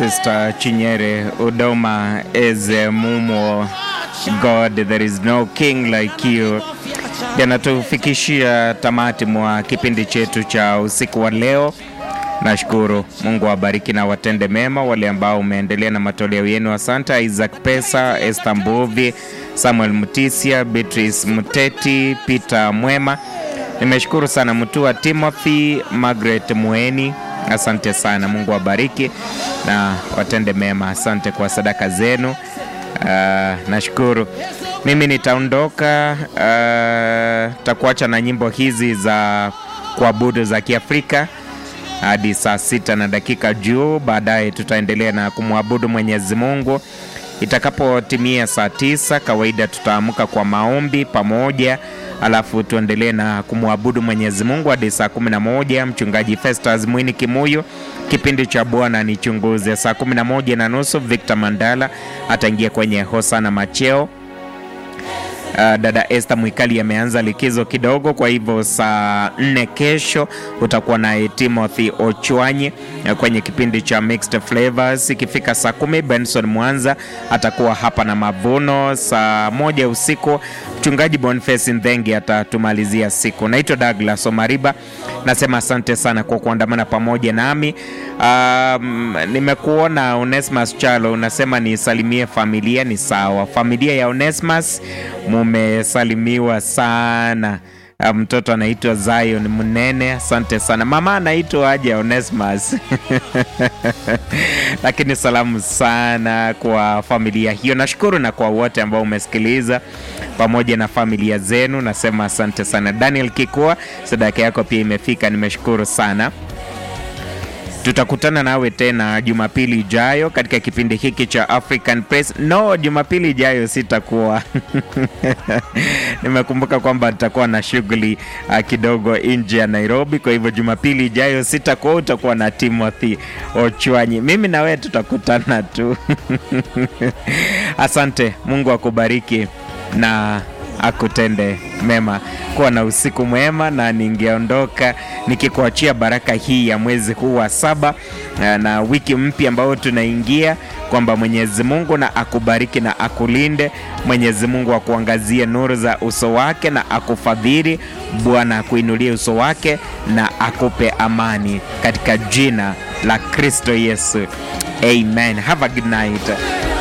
Sister Chinyere Udoma is a mumo God, there is no king like you. Yanatufikishia tamati mwa kipindi chetu cha usiku wa leo. Nashukuru Mungu awabariki na watende mema wale ambao umeendelea na matoleo yenu. Asante Isaac Pesa, Esther Mbuvi, Samuel Mutisia, Beatrice Muteti, Peter Mwema. Nimeshukuru sana Mtua Timothy, Margaret Mueni, asante sana. Mungu awabariki na watende mema. Asante kwa sadaka zenu. Uh, nashukuru. Mimi nitaondoka, uh, takuacha na nyimbo hizi za kuabudu za Kiafrika hadi saa sita na dakika juu. Baadaye tutaendelea na kumwabudu Mwenyezi Mungu. Itakapotimia saa tisa, kawaida tutaamka kwa maombi pamoja, alafu tuendelee na kumwabudu Mwenyezi Mungu hadi saa kumi na moja. Mchungaji Festus Mwini Kimuyu, kipindi cha Bwana Nichunguze. Saa kumi na moja na nusu Victor Mandala ataingia kwenye Hosana Macheo. Uh, dada Esther Mwikali ameanza likizo kidogo, kwa hivyo saa nne kesho utakuwa naye Timothy Ochwanyi uh, kwenye kipindi cha Mixed Flavors. Ikifika saa kumi Benson Mwanza atakuwa hapa na mavuno. Saa moja usiku mchungaji Boniface Ndhengi atatumalizia siku. Naitwa Douglas Omariba, nasema asante sana kwa kuandamana pamoja nami. Um, nimekuona Onesmus Chalo unasema nisalimie familia. Ni sawa, familia ya Onesmus mumesalimiwa sana. Mtoto anaitwa Zion Mnene, asante sana. Mama anaitwa aje Onesmus lakini salamu sana kwa familia hiyo. Nashukuru na kwa wote ambao umesikiliza pamoja na familia zenu, nasema asante sana. Daniel Kikua, sadaka yako pia imefika, nimeshukuru sana. Tutakutana nawe tena Jumapili ijayo katika kipindi hiki cha African Press. No, Jumapili ijayo sitakuwa nimekumbuka kwamba nitakuwa na shughuli uh, kidogo nje ya Nairobi. Kwa hivyo Jumapili ijayo sitakuwa, utakuwa na Timothy Ochwanyi. Mimi na wewe tutakutana tu asante. Mungu akubariki na akutende mema. Kuwa na usiku mwema, na ningeondoka nikikuachia baraka hii ya mwezi huu wa saba na wiki mpya ambayo tunaingia, kwamba Mwenyezi Mungu na akubariki na akulinde. Mwenyezi Mungu akuangazie nuru za uso wake na akufadhili. Bwana akuinulie uso wake na akupe amani, katika jina la Kristo Yesu, amen. Have a good night.